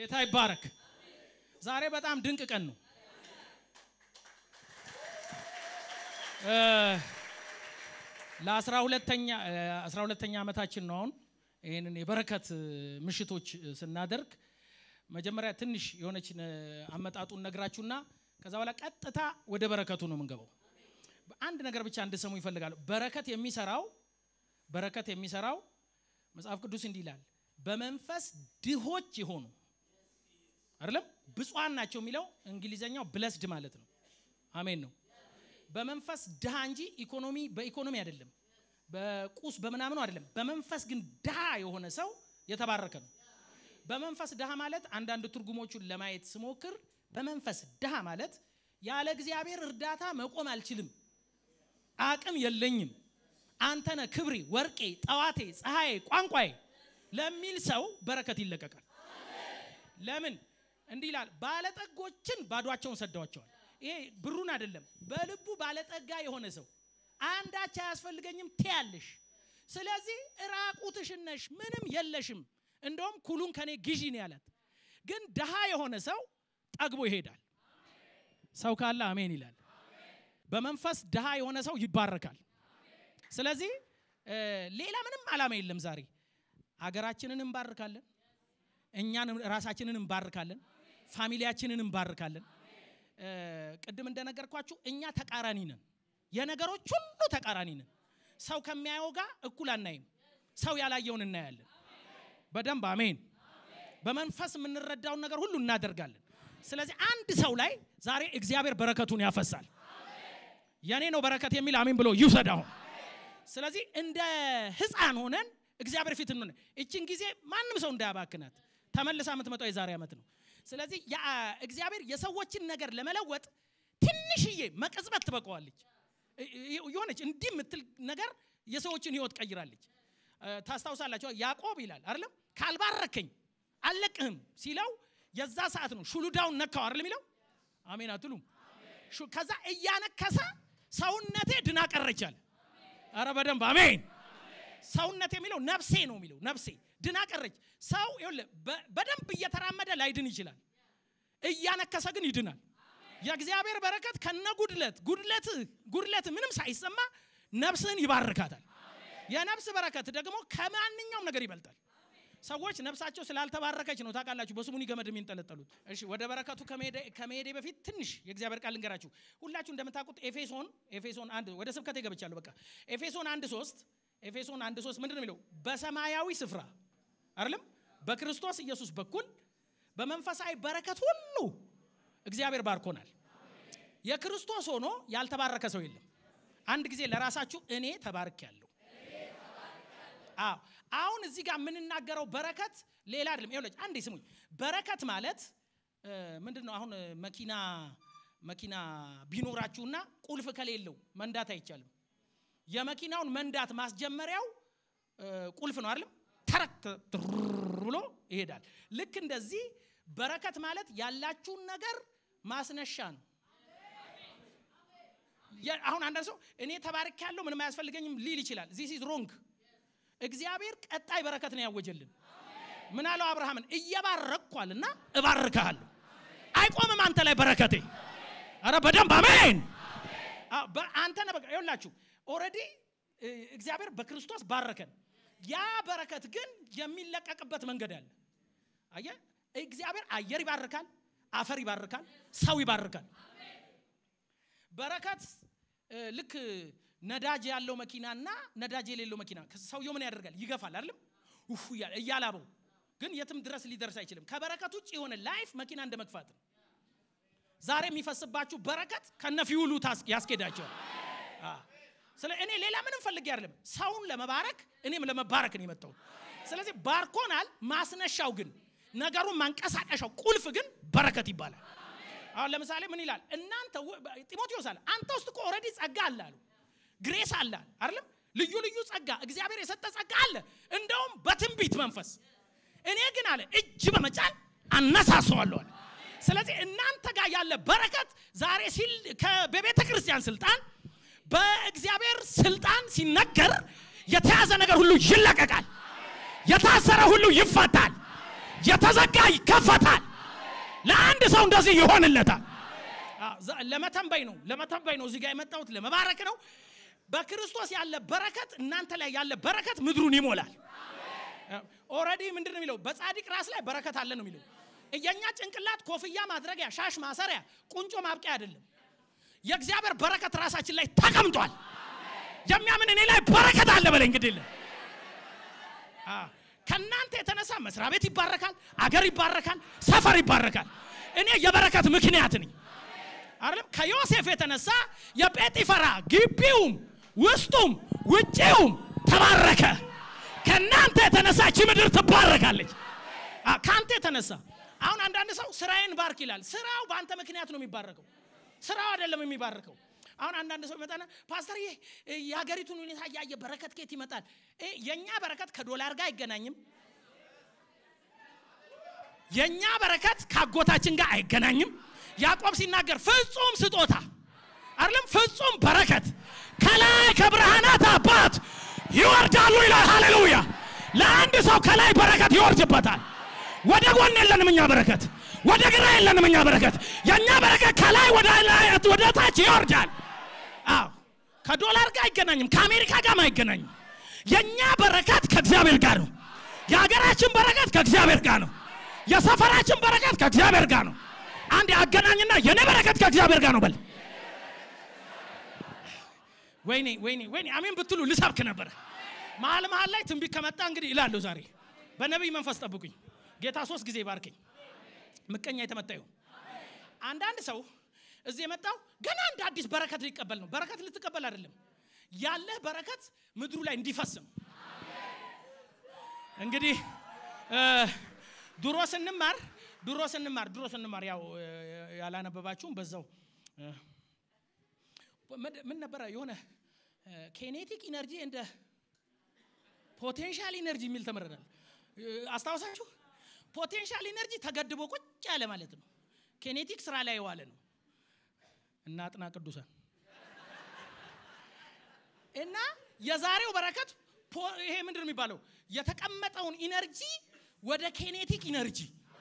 ጌታ ይባረክ። ዛሬ በጣም ድንቅ ቀን ነው። ለአስራ ሁለተኛ አስራ ሁለተኛ ዓመታችን ነው አሁን ይህንን የበረከት ምሽቶች ስናደርግ መጀመሪያ ትንሽ የሆነች አመጣጡን ነግራችሁና ከዛ በኋላ ቀጥታ ወደ በረከቱ ነው የምንገባው። አንድ ነገር ብቻ እንድሰሙ ይፈልጋሉ። በረከት የሚሰራው በረከት የሚሰራው መጽሐፍ ቅዱስ እንዲህ ይላል፣ በመንፈስ ድሆች የሆኑ አይደለም ብፁዓን ናቸው የሚለው እንግሊዘኛው ብለስድ ማለት ነው። አሜን ነው። በመንፈስ ድሃ እንጂ ኢኮኖሚ በኢኮኖሚ አይደለም፣ በቁስ በምናምኑ አይደለም። በመንፈስ ግን ድሃ የሆነ ሰው የተባረከ ነው። በመንፈስ ድሃ ማለት አንዳንድ ትርጉሞቹን ለማየት ስሞክር በመንፈስ ድሃ ማለት ያለ እግዚአብሔር እርዳታ መቆም አልችልም፣ አቅም የለኝም፣ አንተነ ክብሬ፣ ወርቄ፣ ጠዋቴ፣ ፀሐዬ፣ ቋንቋዬ ለሚል ሰው በረከት ይለቀቃል። ለምን እንዲህ ይላል? ባለጠጎችን ባዷቸውን ሰደዋቸዋል። ይሄ ብሩን አይደለም፣ በልቡ ባለጠጋ የሆነ ሰው አንዳች አያስፈልገኝም ትያለሽ። ስለዚህ ራቁትሽን ነሽ፣ ምንም የለሽም። እንደውም ኩሉን ከኔ ግዢ ነው ያላት። ግን ድሃ የሆነ ሰው ጠግቦ ይሄዳል። ሰው ካለ አሜን ይላል። በመንፈስ ድሃ የሆነ ሰው ይባረካል። ስለዚህ ሌላ ምንም ዓላማ የለም። ዛሬ ሀገራችንን እንባርካለን፣ እኛን ራሳችንን እንባርካለን፣ ፋሚሊያችንን እንባርካለን። ቅድም እንደነገርኳችሁ እኛ ተቃራኒ ነን። የነገሮች ሁሉ ተቃራኒ ነን። ሰው ከሚያየው ጋር እኩል አናይም። ሰው ያላየውን እናያለን። በደንብ አሜን። በመንፈስ የምንረዳውን ነገር ሁሉ እናደርጋለን። ስለዚህ አንድ ሰው ላይ ዛሬ እግዚአብሔር በረከቱን ያፈሳል። የኔ ነው በረከት የሚል አሜን ብሎ ይውሰድ አሁን። ስለዚህ እንደ ሕፃን ሆነን እግዚአብሔር ፊት እንሆነ እችን ጊዜ ማንም ሰው እንዳያባክናት ተመልሳ የምትመጣው የዛሬ ዓመት ነው። ስለዚህ እግዚአብሔር የሰዎችን ነገር ለመለወጥ ትንሽዬ መቀጽበት ትበቀዋለች። የሆነች እንዲህ የምትል ነገር የሰዎችን ህይወት ቀይራለች። ታስታውሳላችሁ? ያዕቆብ ይላል አይደለም ካልባረከኝ አልለቅህም ሲለው የዛ ሰዓት ነው ሹሉዳውን ነካው አይደለም የሚለው አሜን አትሉም? ከዛ እያነከሰ ሰውነቴ ድና ቀረች አለ። አረ በደንብ አሜን። ሰውነቴ የሚለው ነፍሴ ነው የሚለው ነፍሴ ድና ቀረች። ሰው ይኸውልህ በደንብ እየተራመደ ላይድን ይችላል፣ እያነከሰ ግን ይድናል። የእግዚአብሔር በረከት ከነ ጉድለት ጉድለት ጉድለት ምንም ሳይሰማ ነፍስህን ይባርካታል። የነፍስ በረከት ደግሞ ከማንኛውም ነገር ይበልጣል። ሰዎች ነፍሳቸው ስላልተባረከች ነው ታውቃላችሁ፣ በስሙኒ ገመድ የሚንጠለጠሉት። እሺ ወደ በረከቱ ከመሄዴ በፊት ትንሽ የእግዚአብሔር ቃል ልንገራችሁ። ሁላችሁ እንደምታውቁት ኤፌሶን ኤፌሶን አንድ ወደ ስብከቴ ገብቻለሁ። በቃ ኤፌሶን አንድ ሶስት ኤፌሶን አንድ ሶስት ምንድን ነው የሚለው? በሰማያዊ ስፍራ አይደለም በክርስቶስ ኢየሱስ በኩል በመንፈሳዊ በረከት ሁሉ እግዚአብሔር ባርኮናል። የክርስቶስ ሆኖ ያልተባረከ ሰው የለም። አንድ ጊዜ ለራሳችሁ እኔ ተባርኬያለሁ። አዎ አሁን እዚህ ጋር የምንናገረው በረከት ሌላ አይደለም። ይኸውልህ አንዴ ስሙኝ። በረከት ማለት ምንድን ነው? አሁን መኪና መኪና ቢኖራችሁና ቁልፍ ከሌለው መንዳት አይቻልም። የመኪናውን መንዳት ማስጀመሪያው ቁልፍ ነው አይደለም? ተረክ ብሎ ይሄዳል። ልክ እንደዚህ በረከት ማለት ያላችሁን ነገር ማስነሻ ነው። አሁን አንዳንድ ሰው እኔ ተባርክ ያለው ምንም አያስፈልገኝም ሊል ይችላል። ዚስ ኢዝ ሮንግ። እግዚአብሔር ቀጣይ በረከት ነው ያወጀልን። ምን አለው አብርሃምን? እየባረኳልና እባርክሃለሁ። አይቆምም አንተ ላይ በረከቴ። አረ በደንብ አሜን። አንተ ነህ በቃ ይኸውላችሁ ኦልሬዲ እግዚአብሔር በክርስቶስ ባረከን። ያ በረከት ግን የሚለቀቅበት መንገድ አለ። አየህ እግዚአብሔር አየር ይባርካል፣ አፈር ይባርካል፣ ሰው ይባርካል። በረከት ልክ ነዳጅ ያለው መኪናና ነዳጅ የሌለው መኪና ሰውየው ምን ያደርጋል? ይገፋል አይደለም? ኡፍ እያላበው ግን የትም ድረስ ሊደርስ አይችልም። ከበረከት ውጭ የሆነ ላይፍ መኪና እንደ መግፋት ነው። ዛሬ የሚፈስባችሁ በረከት ከነፊውሉ ያስኬዳቸዋል። ስለ እኔ ሌላ ምንም ፈልጌ አይደለም፣ ሰውን ለመባረክ እኔም ለመባረክ ነው የመጣሁት። ስለዚህ ባርኮናል። ማስነሻው ግን ነገሩን ማንቀሳቀሻው ቁልፍ ግን በረከት ይባላል። አሁን ለምሳሌ ምን ይላል? እናንተ ጢሞቴዎስ አለ አንተ ውስጥ እኮ ኦልሬዲ ጸጋ አለ አሉ ግሬስ አለ አይደለም? ልዩ ልዩ ጸጋ እግዚአብሔር የሰጠ ጸጋ አለ። እንደውም በትንቢት መንፈስ እኔ ግን አለ እጅ በመጫን አነሳሰዋለሁ አለ። ስለዚህ እናንተ ጋር ያለ በረከት ዛሬ ሲል በቤተ ክርስቲያን ስልጣን በእግዚአብሔር ስልጣን ሲነገር የተያዘ ነገር ሁሉ ይለቀቃል። የታሰረ ሁሉ ይፈታል። የተዘጋ ይከፈታል። ለአንድ ሰው እንደዚህ ይሆንለታል። አዎ፣ ዛ- ለመተንበይ ነው ለመተንበይ ነው እዚህ ጋር የመጣሁት ለመባረክ ነው። በክርስቶስ ያለ በረከት እናንተ ላይ ያለ በረከት ምድሩን ይሞላል። ኦልሬዲ ምንድን ነው የሚለው? በጻድቅ ራስ ላይ በረከት አለ ነው የሚለው። የእኛ ጭንቅላት ኮፍያ ማድረጊያ፣ ሻሽ ማሰሪያ፣ ቁንጮ ማብቂያ አይደለም። የእግዚአብሔር በረከት ራሳችን ላይ ተቀምጧል። የሚያምን እኔ ላይ በረከት አለ በለኝ እንግዲህ የለም። አዎ፣ ከእናንተ የተነሳ መስሪያ ቤት ይባረካል፣ አገር ይባረካል፣ ሰፈር ይባረካል። እኔ የበረከት ምክንያት ነኝ። አይደለም ከዮሴፍ የተነሳ የጴጢፈራ ግቢውም ውስጡም ውጪውም ተባረከ። ከእናንተ የተነሳ እቺ ምድር ትባረካለች። አ- ከአንተ የተነሳ አሁን አንዳንድ ሰው ስራዬን ባርክ ይላል። ስራው በአንተ ምክንያት ነው የሚባረከው፣ ስራው አይደለም የሚባረከው። አሁን አንዳንድ ሰው ይመጣና ፓስተር ይህ የሀገሪቱን ሁኔታ እያየ በረከት ከየት ይመጣል? እ፣ የእኛ በረከት ከዶላር ጋር አይገናኝም። የእኛ በረከት ከአጎታችን ጋር አይገናኝም። ያዕቆብ ሲናገር ፍጹም ስጦታ አይደለም ፍጹም በረከት ከላይ ከብርሃናት አባት ይወርዳሉ ይላል። ሃሌሉያ! ለአንድ ሰው ከላይ በረከት ይወርድበታል። ወደ ጎን የለንም እኛ በረከት፣ ወደ ግራ የለንም እኛ በረከት። የእኛ በረከት ከላይ ወደ ላይ ወደ ታች ይወርዳል። አዎ ከዶላር ጋር አይገናኝም፣ ከአሜሪካ ጋር አይገናኝም። የእኛ በረከት ከእግዚአብሔር ጋር ነው። የሀገራችን በረከት ከእግዚአብሔር ጋር ነው። የሰፈራችን በረከት ከእግዚአብሔር ጋር ነው። አንድ አገናኝና የኔ በረከት ከእግዚአብሔር ጋር ነው በል። ወይኔ ወይኔ ወይኔ አሜን ብትሉ ልሰብክ ነበረ። መሀል መሀል ላይ ትንቢት ከመጣ እንግዲህ ይላለሁ። ዛሬ በነቢይ መንፈስ ጠብቁኝ። ጌታ ሶስት ጊዜ ባርከኝ። ምቀኛ የተመታ ይሁን። አንዳንድ ሰው እዚህ የመጣው ገና እንደ አዲስ በረከት ሊቀበል ነው። በረከት ልትቀበል አይደለም፣ ያለህ በረከት ምድሩ ላይ እንዲፈስ ነው። እንግዲህ እ፣ ድሮ ስንማር ድሮ ስንማር ድሮ ስንማር ያው እ፣ ያላነበባችሁም በዛው እ፣ ምን- ምን ነበረ የሆነ ኬኔቲክ ኢነርጂ እንደ ፖቴንሻል ኢነርጂ የሚል ተምረናል። እ፣ አስታውሳችሁ? ፖቴንሻል ኢነርጂ ተገድቦ ቁጭ ያለ ማለት ነው። ኬኔቲክ ስራ ላይ የዋለ ነው። እና አጥና ቅዱሳን እና የዛሬው በረከት ፖ- ይሄ ምንድን ነው የሚባለው? የተቀመጠውን ኢነርጂ ወደ ኬኔቲክ ኢነርጂ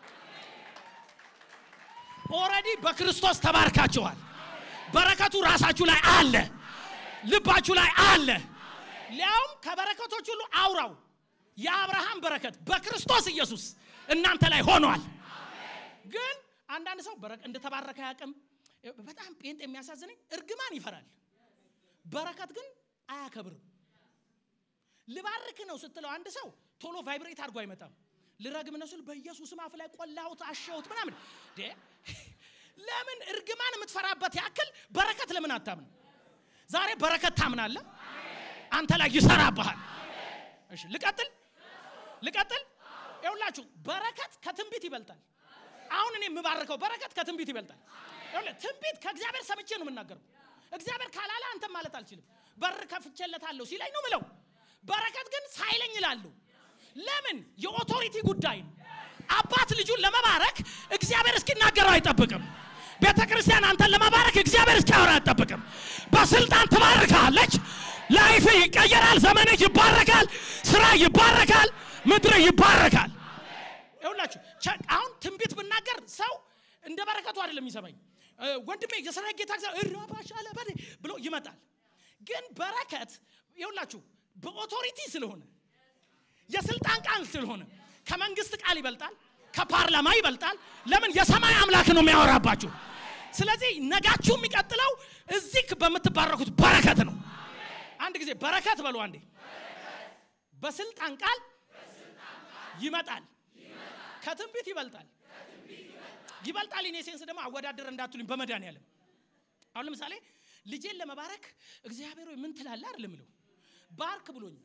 ኦልሬዲ በክርስቶስ ተባርካችኋል። በረከቱ ራሳችሁ ላይ አለ፣ ልባችሁ ላይ አለ። ሊያውም ከበረከቶች ሁሉ አውራው የአብርሃም በረከት በክርስቶስ ኢየሱስ እናንተ ላይ ሆኗል። ግን አንዳንድ ሰው በረከ- እንደተባረከ አያውቅም። በጣም ጴንጥ የሚያሳዝነኝ እርግማን ይፈራል፣ በረከት ግን አያከብርም። ልባርክ ነው ስትለው አንድ ሰው ቶሎ ቫይብሬት አድርጎ አይመጣም። ልረግም ነው ስል በኢየሱስም አፍ ላይ ቆላሁት አሸሁት ምናምን ዴ ለምን እርግማን የምትፈራበት ያክል በረከት ለምን አታምን? ዛሬ በረከት ታምናለህ፣ አንተ ላይ ይሰራብሃል። እሺ ልቀጥል ልቀጥል። ይኸውላችሁ በረከት ከትንቢት ይበልጣል። አሁን እኔ የምባርከው በረከት ከትንቢት ይበልጣል። ይኸውልህ ትንቢት ከእግዚአብሔር ሰምቼ ነው የምናገረው። እግዚአብሔር ካላለ አንተም ማለት አልችልም። በር ከፍቼለታለሁ ሲለኝ ነው ምለው። በረከት ግን ሳይለኝ እላለሁ። ለምን? የኦቶሪቲ ጉዳይ ነው። አባት ልጁን ለመባረክ እግዚአብሔር እስኪናገረው አይጠብቅም። ቤተ ክርስቲያን አንተን ለመባረክ እግዚአብሔር እስኪያወራ አይጠብቅም። በስልጣን ትባርካለች። ላይፍ ይቀየራል። ዘመንህ ይባረካል። ስራ ይባረካል። ምድር ይባረካል። ይኸውላችሁ ቸ- አሁን ትንቢት ብናገር ሰው እንደ በረከቱ አይደለም የሚሰማኝ። እ፣ ወንድሜ የሰራዊት ጌታ እግዚአብሔር እራባሽ አለ በኔ ብሎ ይመጣል። ግን በረከት ይኸውላችሁ በኦቶሪቲ ስለሆነ የስልጣን ቃል ስለሆነ ከመንግስት ቃል ይበልጣል፣ ከፓርላማ ይበልጣል። ለምን? የሰማይ አምላክ ነው የሚያወራባችሁ። ስለዚህ ነጋችሁ የሚቀጥለው እዚህ በምትባረኩት በረከት ነው። አንድ ጊዜ በረከት በሉ አንዴ። በስልጣን ቃል ይመጣል፣ ከትንቢት ይበልጣል። ይበልጣል ኢኔ ሴንስ ደግሞ አወዳደር እንዳትሉኝ በመድኃኒዓለም አሁን ለምሳሌ ልጄን ለመባረክ እግዚአብሔር ሆይ ምን ትላለህ አይደለም ምለው ባርክ ብሎኛል።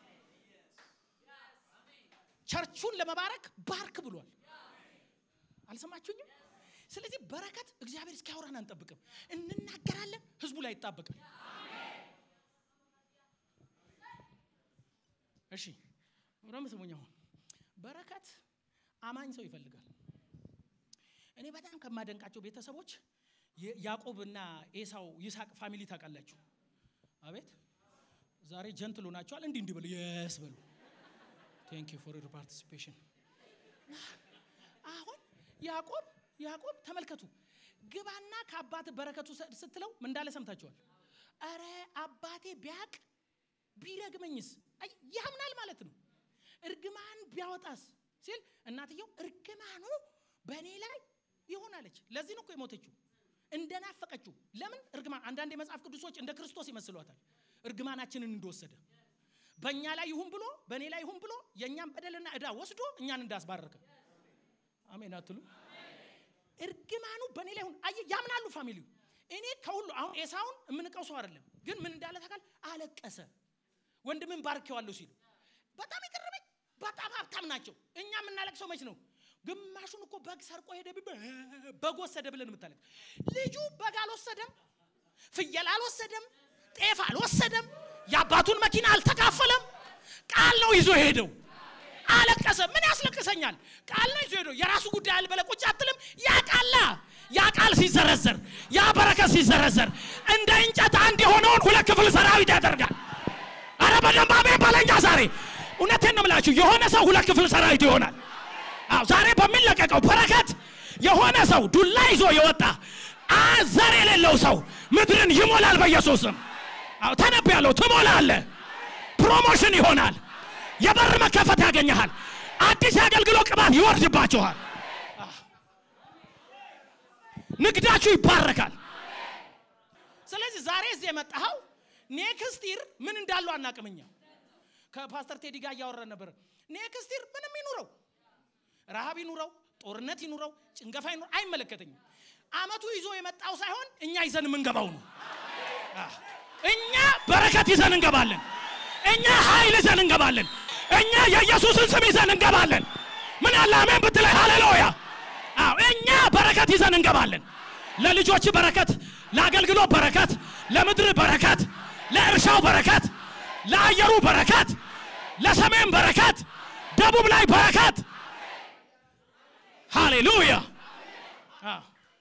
ቸርቹን ለመባረክ ባርክ ብሏል። አልሰማችሁኝም? ስለዚህ በረከት እግዚአብሔር እስኪያወራን አንጠብቅም፣ እንናገራለን። ህዝቡ ላይ ይጣበቃል። እሺ ረም ስሙኝ። አሁን በረከት አማኝ ሰው ይፈልጋል። እኔ በጣም ከማደንቃቸው ቤተሰቦች የ- ያዕቆብና ኤሳው ይስሐቅ ፋሚሊ ታውቃላችሁ። አቤት ዛሬ ጀንትሉ ናቸዋል። እንዲህ እንዲህ በሉ የስ በሉ ቴንክ ዩ ፎር ዩር ፓርቲሲፔሽን አሁን ያዕቆብ ያዕቆብ ተመልከቱ ግባና ከአባት በረከቱ ሰ- ስትለው ምን እንዳለ ሰምታችኋል አረ አባቴ ቢያቅ ቢረግመኝስ አይ ያምናል ማለት ነው እርግማን ቢያወጣስ ሲል እናትየው እርግማኑ በእኔ ላይ ይሆናለች ለዚህ ነው እኮ የሞተችው እንደናፈቀችው ለምን እርግማን አንዳንድ የመጽሐፍ ቅዱሶች እንደ ክርስቶስ ይመስሏታል እርግማናችንን እንደወሰደ በእኛ ላይ ይሁን ብሎ በእኔ ላይ ይሁን ብሎ የእኛን በደልና ዕዳ ወስዶ እኛን እንዳስባረከ አሜን አትሉ እርግማኑ በእኔ ላይ ይሁን አየ ያምናሉ ፋሚሊው እኔ ከሁሉ አሁን ኤሳውን የምንቀው ሰው አይደለም ግን ምን እንዳለ ታውቃል አለቀሰ ወንድምን ባርኬዋለሁ ሲሉ በጣም የቀረበኝ በጣም ሀብታም ናቸው እኛ የምናለቅሰው መች ነው ግማሹን እኮ በግ ሰርቆ ሄደ ቢባል በግ ወሰደ ብለን የምታለቅ ልጁ በግ አልወሰደም ፍየል አልወሰደም ጤፍ አልወሰደም የአባቱን መኪና አልተካፈለም ቃል ነው ይዞ ሄደው አለቀሰ ምን ያስለቅሰኛል ቃል ነው ይዞ ሄደው የራሱ ጉዳይ አልበለ ቁጭ አትልም ያ ቃላ ያ ቃል ሲዘረዘር ያ በረከት ሲዘረዘር እንደ እንጨት አንድ የሆነውን ሁለት ክፍል ሰራዊት ያደርጋል አረ በደንብ አሜን በለኛ ዛሬ እውነቴን ነው ምላችሁ የሆነ ሰው ሁለት ክፍል ሰራዊት ይሆናል አዎ ዛሬ በሚለቀቀው በረከት የሆነ ሰው ዱላ ይዞ የወጣ አ ዘር የሌለው ሰው ምድርን ይሞላል በኢየሱስም አዎ ተነብ ያለው ትሞላለ ፕሮሞሽን ይሆናል የበር መከፈት ያገኘሃል አዲስ የአገልግሎት ቅባት ይወርድባችኋል ንግዳችሁ ይባረካል ስለዚህ ዛሬ እዚህ የመጣኸው ኔክስት ይር ምን እንዳለው አናቅምኛ ከፓስተር ቴዲ ጋር እያወራን ነበር ኔክስት ይር ምንም ይኑረው ረሃብ ይኑረው ጦርነት ይኑረው ጭንገፋ ይኑረው አይመለከተኝም አመቱ ይዞ የመጣው ሳይሆን እኛ ይዘን የምንገባው ነው አህ፣ እኛ በረከት ይዘን እንገባለን እኛ ኃይል ይዘን እንገባለን እኛ የኢየሱስን ስም ይዘን እንገባለን ምን አለ አሜን ብትለይ ሃሌሉያ አዎ እኛ በረከት ይዘን እንገባለን ለልጆች በረከት ለአገልግሎት በረከት ለምድር በረከት ለእርሻው በረከት ለአየሩ በረከት ለሰሜን በረከት ደቡብ ላይ በረከት ሃሌሉያ አዎ።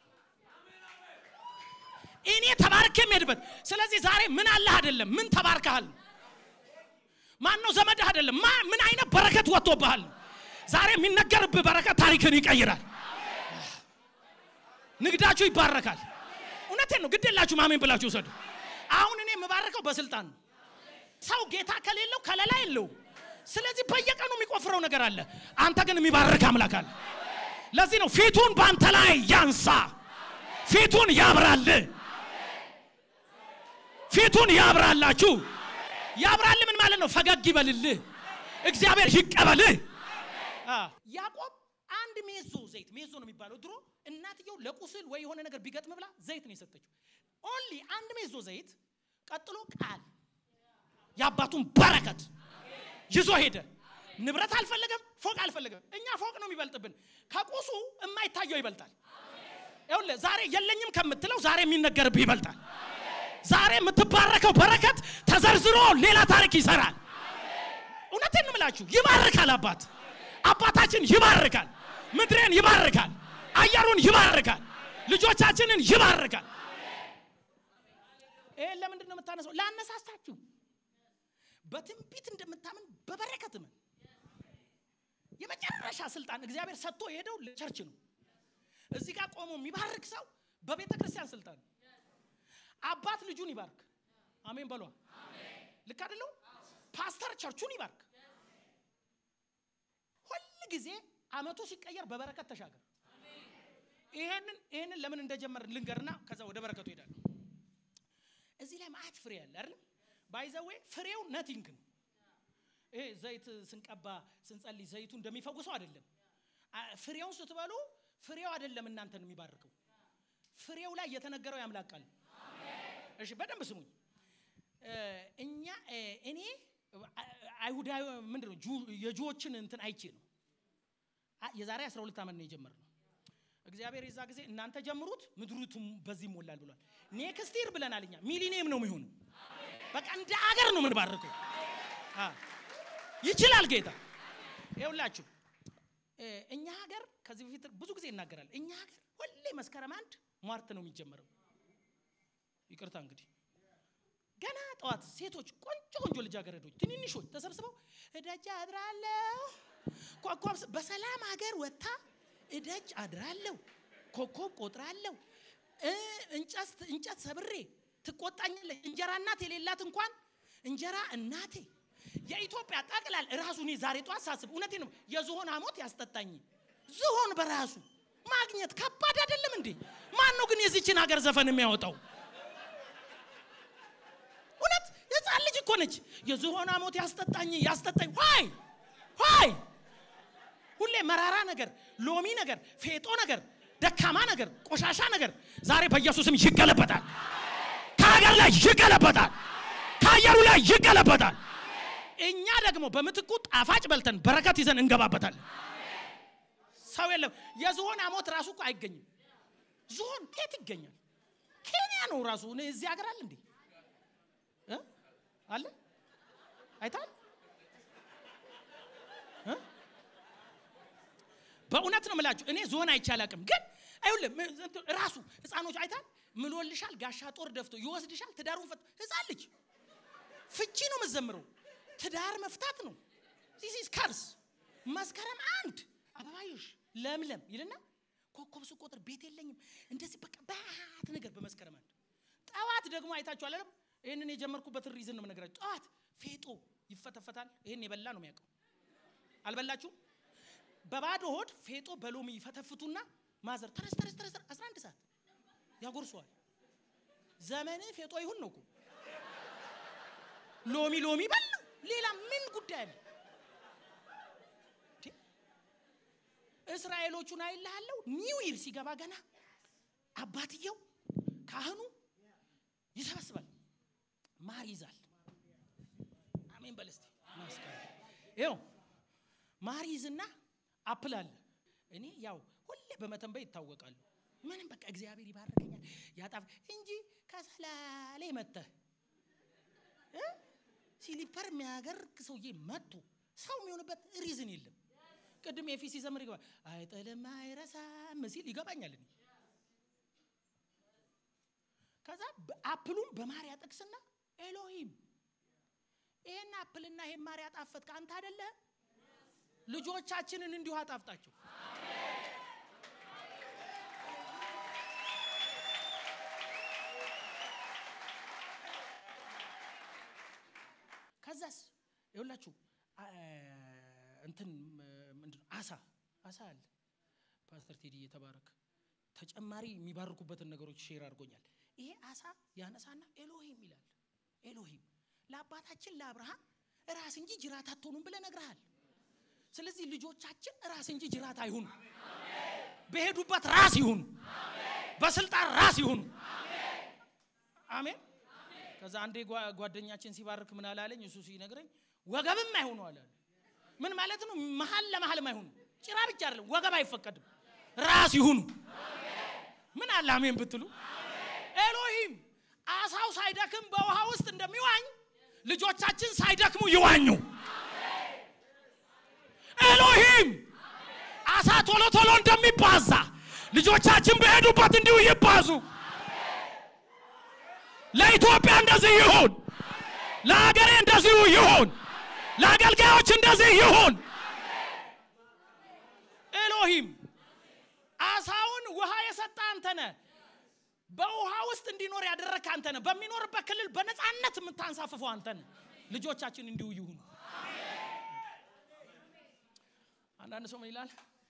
እኔ ተባርኬ የሚሄድበት ስለዚህ ዛሬ ምን አለህ አይደለም ምን ተባርከሃል ማን ነው ዘመድህ አይደለም ማ ምን አይነት በረከት ወጥቶብሃል ዛሬ የሚነገርብህ በረከት ታሪክን ይቀይራል ንግዳችሁ ይባረካል እውነቴን ነው ግድ የላችሁ ማሜን ብላችሁ ውሰዱ አሁን እኔ የምባረከው በስልጣን ነው ሰው ጌታ ከሌለው ከለላ የለው ስለዚህ በየቀኑ የሚቆፍረው ነገር አለ አንተ ግን የሚባርክ አምላክ አለ ለዚህ ነው ፊቱን በአንተ ላይ ያንሳ ፊቱን ያብራል ፊቱን ያብራላችሁ ያብራል ምን ማለት ነው ፈገግ ይበልልህ እግዚአብሔር ይቀበልህ አ፣ ያዕቆብ አንድ ሜዞ ዘይት ሜዞ ነው የሚባለው ድሮ እናትየው ለቁስል ወይ የሆነ ነገር ቢገጥም ብላ ዘይት ነው የሰጠችው ኦንሊ አንድ ሜዞ ዘይት ቀጥሎ ቃል የአባቱን በረከት ይዞ ሄደ ንብረት አልፈለገም ፎቅ አልፈለገም እኛ ፎቅ ነው የሚበልጥብን ከቁሱ የማይታየው ይበልጣል ይኸውልህ ዛሬ የለኝም ከምትለው ዛሬ የሚነገርብህ ይበልጣል ዛሬ የምትባረከው በረከት ተዘርዝሮ ሌላ ታሪክ ይሰራል እውነቴን ነው የምላችሁ ይባርካል አባት አባታችን ይባርካል ምድሬን ይባርካል አየሩን ይባርካል ልጆቻችንን ይባርካል ይህን ለምንድን ነው የምታነሰው ላነሳስታችሁ በትንቢት እንደምታምን በበረከት ምን የመጨረሻ ስልጣን እግዚአብሔር ሰጥቶ የሄደው ለቸርች ነው እዚህ ጋር ቆሞ የሚባርክ ሰው በቤተ ክርስቲያን ስልጣን ነው አባት ልጁን ይባርክ አሜን በሏ ልክ አደለው ፓስተር ቸርቹን ይባርክ ሁል ጊዜ አመቱ ሲቀየር በበረከት ተሻገር ይሄንን ይሄንን ለምን እንደጀመር ልንገርና ከዛ ወደ በረከቱ ሄዳለሁ እዚህ ላይ ማአት ፍሬ ያለ አይደል ባይዘዌ ፍሬው ነቲንግ ነው ይሄ ዘይት ስንቀባ ስንጸልይ ዘይቱ እንደሚፈውሰው አይደለም አ- ፍሬውን ስትበሉ ፍሬው አይደለም እናንተን የሚባርከው ፍሬው ላይ የተነገረው ያምላክ ቃል ነው። እሺ በደንብ ስሙኝ እ፣ እኛ እ፣ እኔ አ- አይሁዳዊ ምንድን ነው ጁ- የጁዎችን እንትን አይቼ ነው አ- የዛሬ 12 ዓመት ነው የጀመርነው እግዚአብሔር የዛ ጊዜ እናንተ ጀምሩት ምድሩቱም በዚህ ይሞላል ብሏል ኔክስት ይር ብለናል እኛ ሚሊኒየም ነው የሚሆኑ በቃ እንደ አገር ነው የምንባርከው አ፣ ይችላል ጌታ ይኸውላችሁ እ፣ እኛ ሀገር ከዚህ በፊት ብዙ ጊዜ ይናገራል እኛ ሀገር ሁሌ መስከረም አንድ ሟርት ነው የሚጀመረው ይቅርታ እንግዲህ ገና ጠዋት ሴቶች ቆንጆ ቆንጆ ልጃገረዶች ትንንሾች ተሰብስበው እደጅ አድራለሁ ኮከብ በሰላም ሀገር ወጥታ እደጅ አድራለሁ ኮከብ ቆጥራለሁ እንጨት ሰብሬ ትቆጣኛለች። እንጀራ እናት የሌላት እንኳን እንጀራ እናቴ የኢትዮጵያ ጠቅላል ራሱ እኔ ዛሬ ጠዋት ሳስብ እውነቴ ነው የዝሆን ሐሞት ያስጠጣኝ። ዝሆን በራሱ ማግኘት ከባድ አይደለም እንዴ? ማን ነው ግን የዚችን ሀገር ዘፈን የሚያወጣው? እውነት የጻን ልጅ እኮ ነች። የዝሆን ሐሞት ያስጠጣኝ ያስጠጣኝ ሆይ ሆይ ሁሌ መራራ ነገር፣ ሎሚ ነገር፣ ፌጦ ነገር፣ ደካማ ነገር፣ ቆሻሻ ነገር ዛሬ በኢየሱስም ይገለበጣል። ከሀገር ላይ ይገለበጣል። ከአየሩ ላይ ይገለበጣል። እኛ ደግሞ በምትኩ ጣፋጭ በልተን በረከት ይዘን እንገባበታለን። ሰው የለም። የዝሆን ሐሞት ራሱ እኮ አይገኝም። ዝሆን ከየት ይገኛል? ኬንያ ነው ራሱ። እዚህ ሀገር አለ እንዴ? አለ አይታል በእውነት ነው የምላችሁ። እኔ ዞን አይቼ አላውቅም፣ ግን አይሁልም ራሱ ህፃኖች አይታል ምሎልሻል፣ ጋሻ ጦር ደፍቶ ይወስድሻል፣ ትዳሩን ፈት ህፃን ልጅ ፍቺ ነው የምትዘምረው። ትዳር መፍታት ነው። ዚስ ከርስ መስከረም አንድ አበባዮሽ ለምለም ይልና ኮከብ ስቆጥር ቤት የለኝም እንደዚህ በቃ ባት ነገር በመስከረም አንድ ጠዋት ደግሞ አይታችሁ አለም ይህንን የጀመርኩበትን ሪዝን ነው የምነግራችሁ። ጠዋት ፌጦ ይፈተፈታል። ይህን የበላ ነው የሚያውቀው። አልበላችሁም? በባዶ ሆድ ፌጦ በሎሚ ይፈተፍቱና ማዘር ተረስ ተረስ ተረስ 11 ሰዓት ያጎርሰዋል። ዘመን ፌጦ ይሁን ነው እኮ ሎሚ ሎሚ በል ነው። ሌላ ምን ጉዳይ አለ? እስራኤሎቹን አይልሃለሁ። ኒው ይር ሲገባ ገና አባትየው ካህኑ ይሰበስባል፣ ማር ይዛል። አሜን በል እስቲ ይኸው ማር ይዝና አፕል አለ። እኔ ያው ሁሌ በመተንበይ ይታወቃሉ። ምንም በቃ እግዚአብሔር ይባርከኛል ያጣፍ እንጂ ከሰላሌ መተህ ሲሊፐር የሚያገርግ ሰውዬ መጥቶ ሰው የሚሆንበት ሪዝን የለም። ቅድም የፊት ሲዘምር ይገባል። አይጥልም አይረሳም ሲል ይገባኛል። እኔ ከዛ አፕሉን በማር ያጠቅስና ኤሎሂም ይሄን አፕልና ይሄን ማር ያጣፈጥክ አንተ አይደለህም? ልጆቻችንን እንዲሁ አጣፍጣቸው። ከዛስ ይኸውላችሁ እንትን ምንድን ነው አሳ አሳ አለ። ፓስተር ቴዲ የተባረክ ተጨማሪ የሚባርኩበትን ነገሮች ሼር አድርጎኛል። ይሄ አሳ ያነሳና ኤሎሂም ይላል። ኤሎሂም ለአባታችን ለአብርሃም ራስ እንጂ ጅራት አትሆኑም ብለህ ነግረሃል። ስለዚህ ልጆቻችን ራስ እንጂ ጅራት አይሁኑ። በሄዱበት ራስ ይሁኑ። በስልጣን ራስ ይሁኑ። አሜን። ከዛ አንዴ ጓደኛችን ሲባርክ ምን አላለኝ? እሱ ሲነግረኝ ወገብም አይሆኑ አለ። ምን ማለት ነው? መሀል ለመሀልም አይሆኑ። ጭራ ብቻ አይደለም፣ ወገብ አይፈቀድም። ራስ ይሁኑ። ምን አለ አሜን ብትሉ። ኤሎሂም አሳው ሳይደክም በውሃ ውስጥ እንደሚዋኝ ልጆቻችን ሳይደክሙ ይዋኙ። ኤሎሂም አሳ ቶሎ ቶሎ እንደሚባዛ ልጆቻችን በሄዱበት እንዲሁ ይባዙ። ለኢትዮጵያ እንደዚህ ይሁን። ለሀገሬ እንደዚሁ ይሁን። ለአገልጋዮች እንደዚህ ይሁን። ኤሎሂም አሳውን ውሃ የሰጠ አንተ ነህ። በውሃ ውስጥ እንዲኖር ያደረግህ አንተ ነህ። በሚኖርበት ክልል በነፃነት የምታንሳፍፈው አንተ ነህ። ልጆቻችን እንዲሁ ይሁኑ። አንዳንድ ሰው ምን ይላል?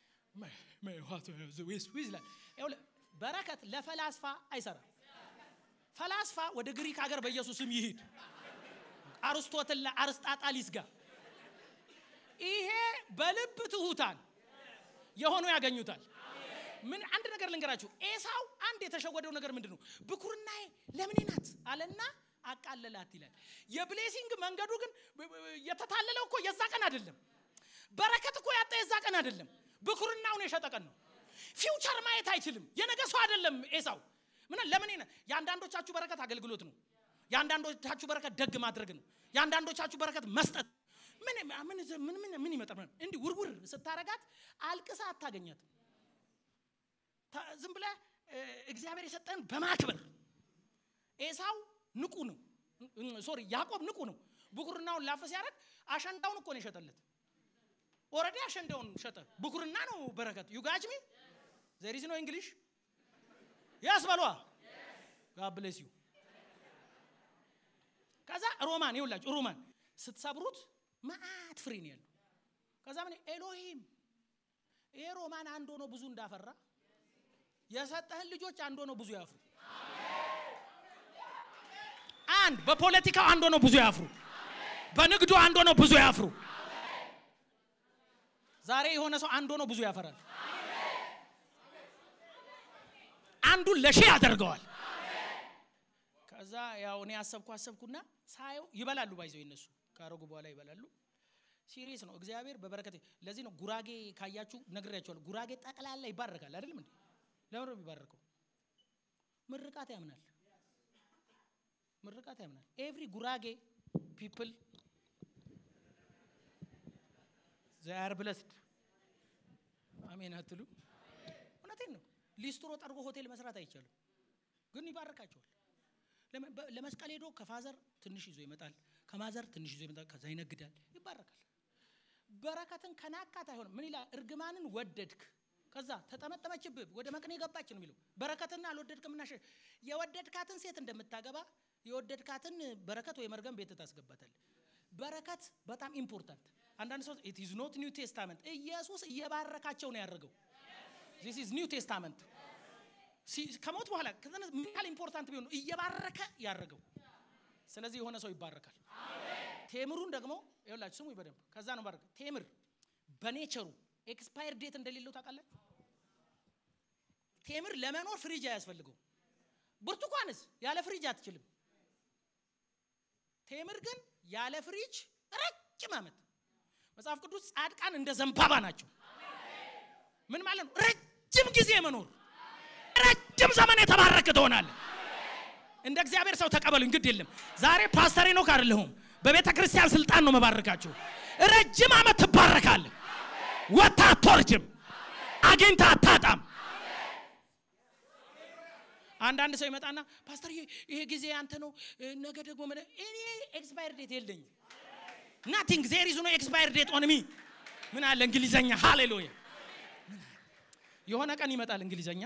ይላል በረከት ለፈላስፋ አይሰራም። ፈላስፋ ወደ ግሪክ ሀገር በኢየሱስም ይሂድ፣ አርስቶትልና አርስጣጣሊስ ጋር ይሄ በልብ ትሁታን የሆኑ ያገኙታል። ምን አንድ ነገር ልንገራችሁ። ኤሳው አንድ የተሸወደው ነገር ምንድን ነው? ብኩርናዬ ለምኔ ናት አለና አቃለላት ይላል። የብሌሲንግ መንገዱ ግን የተታለለው እኮ የዛ ቀን አይደለም። በረከት እኮ ያጣ የዛ ቀን አይደለም። ብኩርናውን የሸጠ ቀን ነው። ፊውቸር ማየት አይችልም። የነገ ሰው አይደለም ኤሳው። ምን ለምን የአንዳንዶቻችሁ በረከት አገልግሎት ነው። የአንዳንዶቻችሁ በረከት ደግ ማድረግ ነው። የአንዳንዶቻችሁ በረከት መስጠት ምን ምን ምን ምን ይመጣል? እንዲህ ውርውር ስታረጋት አልቅሳ አታገኛትም። ዝም ብለህ እግዚአብሔር የሰጠን በማክበር ኤሳው ንቁ ነው። ሶሪ ያዕቆብ ንቁ ነው ብኩርናውን ላፈ ሲያደርግ አሸንዳውን እኮ ነው የሸጠለት ኦረዲ አሸንዳውን ሸጠ ብኩርና ነው በረከት ዩጋጅሚ ዘሪዝ ነው እንግሊሽ ያስ በሏ ጋብሌስ ዩ ከዛ ሮማን ይውላችሁ ሮማን ስትሰብሩት መዓት ፍሬ ነው ያለው ከዛ ምን ኤሎሂም ይሄ ሮማን አንድ ሆኖ ብዙ እንዳፈራ የሰጠህን ልጆች አንድ ሆኖ ብዙ ያፍሩ አንድ በፖለቲካው አንድ ሆኖ ብዙ ያፍሩ በንግዱ አንድ ሆኖ ብዙ ያፍሩ ዛሬ የሆነ ሰው አንድ ሆኖ ብዙ ያፈራል አንዱን ለሺ ያደርገዋል ከዛ ያው እኔ አሰብኩ አሰብኩና ሳየው ይበላሉ ባይዘው ይነሱ ካረጉ በኋላ ይበላሉ ሲሪየስ ነው እግዚአብሔር በበረከት ለዚህ ነው ጉራጌ ካያችሁ ነግሬያቸዋለሁ ጉራጌ ጠቅላላ ይባረካል አይደለም እንዴ ለምን ነው የሚባረከው ምርቃት ያምናል ምርቃት ያምናል ኤቭሪ ጉራጌ ፒፕል ዛር ብለስድ አሜን አትሉ እውነቴን ነው ሊስትሮ ጠርጎ ሆቴል መስራት አይቻልም ግን ይባርካቸዋል ለመስቀል ሄዶ ከፋዘር ትንሽ ይዞ ይመጣል ከማዘር ትንሽ ይዞ ይመጣል ከዛ ይነግዳል ይባረካል በረከትን ከናቃት አይሆንም ምን ይላል እርግማንን ወደድክ ከዛ ተጠመጠመችብህ ወደ መቅኔ ገባች ነው የሚለው በረከትና አልወደድክም እና የወደድካትን ሴት እንደምታገባ የወደድካትን በረከት ወይ መርገም ቤት ታስገባታል በረከት በጣም ኢምፖርታንት አንዳንድ ሰው ኢት ኢዝ ኖት ኒው ቴስታመንት ኢየሱስ እየባረካቸው ነው ያደረገው ዚስ ኢዝ ኒው ቴስታመንት ከሞት በኋላ ምን ያህል ኢምፖርታንት ቢሆን እየባረከ ያደረገው ስለዚህ የሆነ ሰው ይባረካል ቴምሩን ደግሞ ይኸውላችሁ ስሙ በደንብ ከዛ ነው ባረከ ቴምር በኔቸሩ ኤክስፓየር ዴት እንደሌለው ታውቃላችሁ ቴምር ለመኖር ፍሪጅ አያስፈልገው ብርቱካንስ ያለ ፍሪጅ አትችልም ቴምር ግን ያለ ፍሪጅ ረጅም ዓመት መጽሐፍ ቅዱስ ጻድቃን እንደ ዘንባባ ናቸው ምን ማለት ነው ረጅም ጊዜ መኖር ረጅም ዘመን የተባረክ ትሆናለ እንደ እግዚአብሔር ሰው ተቀበሉኝ ግድ የለም ዛሬ ፓስተር ኖክ አይደለሁም በቤተ ክርስቲያን ስልጣን ነው መባረካችሁ ረጅም ዓመት ትባረካለ ወታ አትወርጅም አግኝታ አታጣም አንዳንድ ሰው ይመጣና ፓስተር ይሄ ጊዜ አንተ ነው ነገ ደግሞ እኔ ኤክስፓየር ዴት የለኝም ናቲንግ ዜር ኢዝ ኖ ኤክስፓየር ዴት ኦን ሚ ምን አለ እንግሊዘኛ ሃሌሉያ የሆነ ቀን ይመጣል እንግሊዘኛ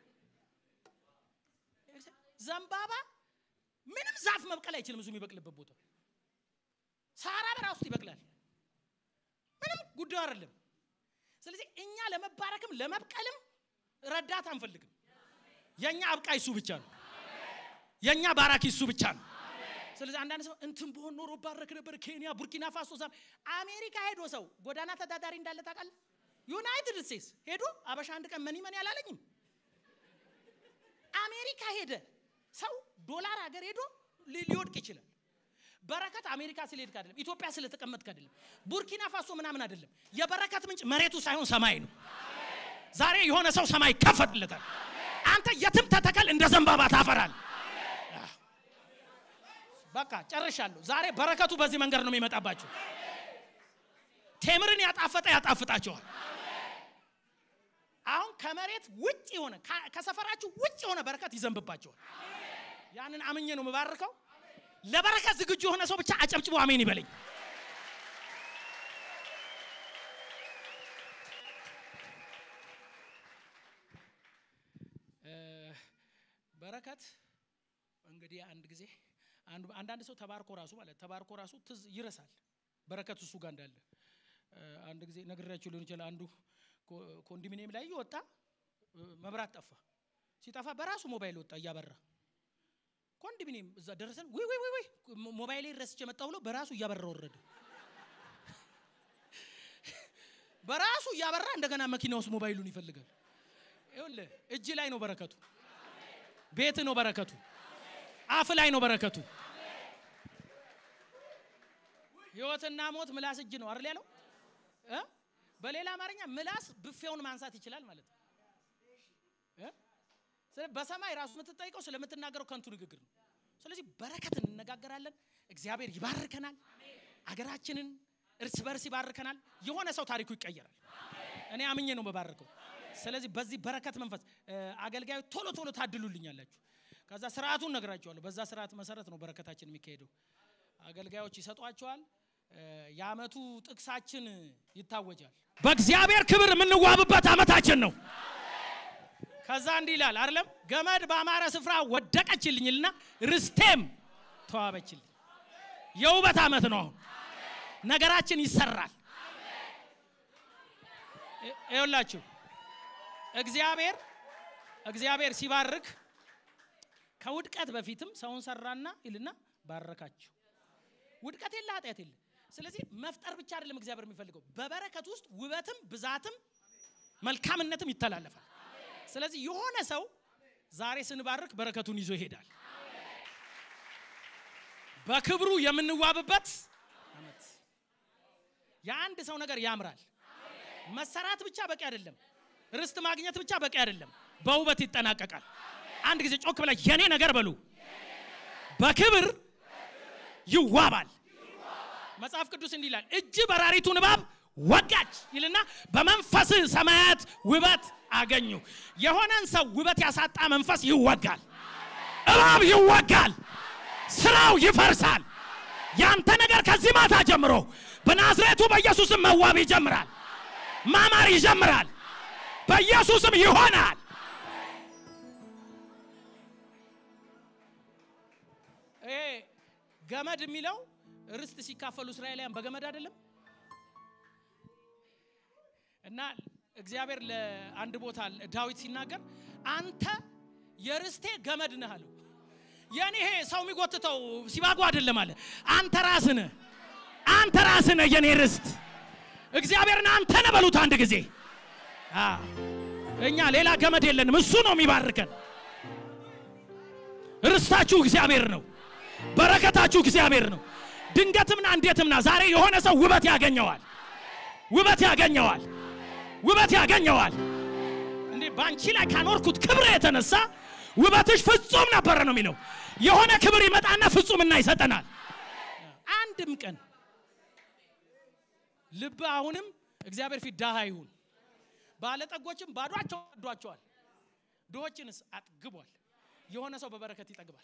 ዘንባባ ምንም ዛፍ መብቀል አይችልም እሱ የሚበቅልበት ቦታ ሳራ በራሱ ይበቅላል ምንም ጉዳዩ አይደለም ስለዚህ እኛ ለመባረክም ለመብቀልም ረዳት አንፈልግም የእኛ አብቃይ እሱ ብቻ ነው የእኛ ባራኪ እሱ ብቻ ነው ስለዚህ አንዳንድ ሰው እንትን በሆን ኖሮ ባረክ ነበር ኬንያ ቡርኪና ፋሶ ዛ አሜሪካ ሄዶ ሰው ጎዳና ተዳዳሪ እንዳለ ታውቃለህ ዩናይትድ ስቴትስ ሄዶ አበሻ አንድ ቀን መኒ መኒ አላለኝም አሜሪካ ሄደ ሰው ዶላር ሀገር ሄዶ ሊወድቅ ይችላል በረከት አሜሪካ ስለሄድክ አይደለም ኢትዮጵያ ስለተቀመጥክ አይደለም ቡርኪና ፋሶ ምናምን አይደለም የበረከት ምንጭ መሬቱ ሳይሆን ሰማይ ነው ዛሬ የሆነ ሰው ሰማይ ይከፈትለታል አንተ የትም ተተከል እንደ ዘንባባ ታፈራል በቃ ጨርሻለሁ ዛሬ በረከቱ በዚህ መንገድ ነው የሚመጣባቸው ቴምርን ያጣፈጠ ያጣፍጣቸዋል አሁን ከመሬት ውጭ የሆነ ከሰፈራችሁ ውጭ የሆነ በረከት ይዘንብባቸዋል ያንን አምኜ ነው የምባርከው ለበረከት ዝግጁ የሆነ ሰው ብቻ አጨብጭቦ አሜን ይበለኝ በረከት እንግዲህ አንድ ጊዜ አንዳንድ ሰው ተባርኮ ራሱ ማለት ተባርኮ ራሱ ትዝ ይረሳል በረከት እሱ ጋር እንዳለ አንድ ጊዜ ነግሬያችሁ ሊሆን ይችላል አንዱ ኮንዶሚኒየም ላይ ወጣ መብራት ጠፋ ሲጠፋ በራሱ ሞባይል ወጣ እያበራ ኮንዶሚኒየም እዛ ደረሰን ወይ ወይ ወይ ወይ ሞባይሌ ረስቼ መጣ ብሎ በራሱ እያበራ ወረደ በራሱ እያበራ እንደገና መኪና ውስጥ ሞባይሉን ይፈልጋል ይኸውልህ እጅ ላይ ነው በረከቱ ቤት ነው በረከቱ አፍ ላይ ነው በረከቱ ህይወትና ሞት ምላስ እጅ ነው አይደል ያለው በሌላ አማርኛ ምላስ ብፌውን ማንሳት ይችላል ማለት ነው በሰማይ ራሱ የምትጠይቀው ስለምትናገረው ከንቱ ንግግር ነው ስለዚህ በረከት እንነጋገራለን እግዚአብሔር ይባርከናል አገራችንን እርስ በርስ ይባርከናል የሆነ ሰው ታሪኩ ይቀየራል እኔ አምኜ ነው መባረከው ስለዚህ በዚህ በረከት መንፈስ አገልጋዮች ቶሎ ቶሎ ታድሉልኛላችሁ ከዛ ስርዓቱን ነግራቸዋለሁ። በዛ ስርዓት መሰረት ነው በረከታችን የሚካሄደው። አገልጋዮች ይሰጧቸዋል። እ፣ የአመቱ ጥቅሳችን ይታወጃል። በእግዚአብሔር ክብር የምንዋብበት አመታችን ነው። ከዛ እንዲህ ይላል አይደለም፣ ገመድ በአማረ ስፍራ ወደቀችልኝልና ርስቴም ተዋበችልኝ። የውበት አመት ነው። አሁን ነገራችን ይሰራል። ይ- ይኸውላችሁ እግዚአብሔር እግዚአብሔር ሲባርክ ከውድቀት በፊትም ሰውን ሰራና ይልና ባረካቸው። ውድቀት የለ ኃጢአት የለ። ስለዚህ መፍጠር ብቻ አይደለም እግዚአብሔር የሚፈልገው በበረከት ውስጥ ውበትም ብዛትም መልካምነትም ይተላለፋል። ስለዚህ የሆነ ሰው ዛሬ ስንባርክ በረከቱን ይዞ ይሄዳል። በክብሩ የምንዋብበት አመት። የአንድ ሰው ነገር ያምራል። መሰራት ብቻ በቂ አይደለም። ርስት ማግኘት ብቻ በቂ አይደለም። በውበት ይጠናቀቃል። አንድ ጊዜ ጮክ ብላ የኔ ነገር በሉ በክብር ይዋባል። መጽሐፍ ቅዱስ እንዲህ ይላል፣ እጅ በራሪቱን እባብ ወጋች ይልና በመንፈስ ሰማያት ውበት አገኙ። የሆነን ሰው ውበት ያሳጣ መንፈስ ይወጋል፣ እባብ ይወጋል፣ ስራው ይፈርሳል። ያንተ ነገር ከዚህ ማታ ጀምሮ በናዝሬቱ በኢየሱስም መዋብ ይጀምራል፣ ማማር ይጀምራል፣ በኢየሱስም ይሆናል። ይሄ ገመድ የሚለው ርስት ሲካፈሉ እስራኤላውያን በገመድ አይደለም እና እግዚአብሔር ለአንድ ቦታ ዳዊት ሲናገር አንተ የርስቴ ገመድ ነህ አለው። የኔ ይሄ ሰው የሚጎትተው ሲባጎ አይደለም አለ። አንተ ራስህ ነህ፣ አንተ ራስህ ነህ የኔ ርስት። እግዚአብሔርን አንተ ነህ በሉት አንድ ጊዜ። አዎ፣ እኛ ሌላ ገመድ የለንም፣ እሱ ነው የሚባርከን። ርስታችሁ እግዚአብሔር ነው። በረከታችሁ እግዚአብሔር ነው። ድንገትምና እንዴትምና ዛሬ የሆነ ሰው ውበት ያገኘዋል፣ ውበት ያገኘዋል፣ ውበት ያገኘዋል። እንዴ በአንቺ ላይ ካኖርኩት ክብር የተነሳ ውበትሽ ፍጹም ነበረ ነው የሚለው። የሆነ ክብር ይመጣና ፍጹምና ይሰጠናል። አንድም ቀን ልብ አሁንም እግዚአብሔር ፊት ድሃ ይሁን። ባለጠጎችም ባዷቸው አዷቸዋል፣ ድሆችንስ አጥግቧል። የሆነ ሰው በበረከት ይጠግባል።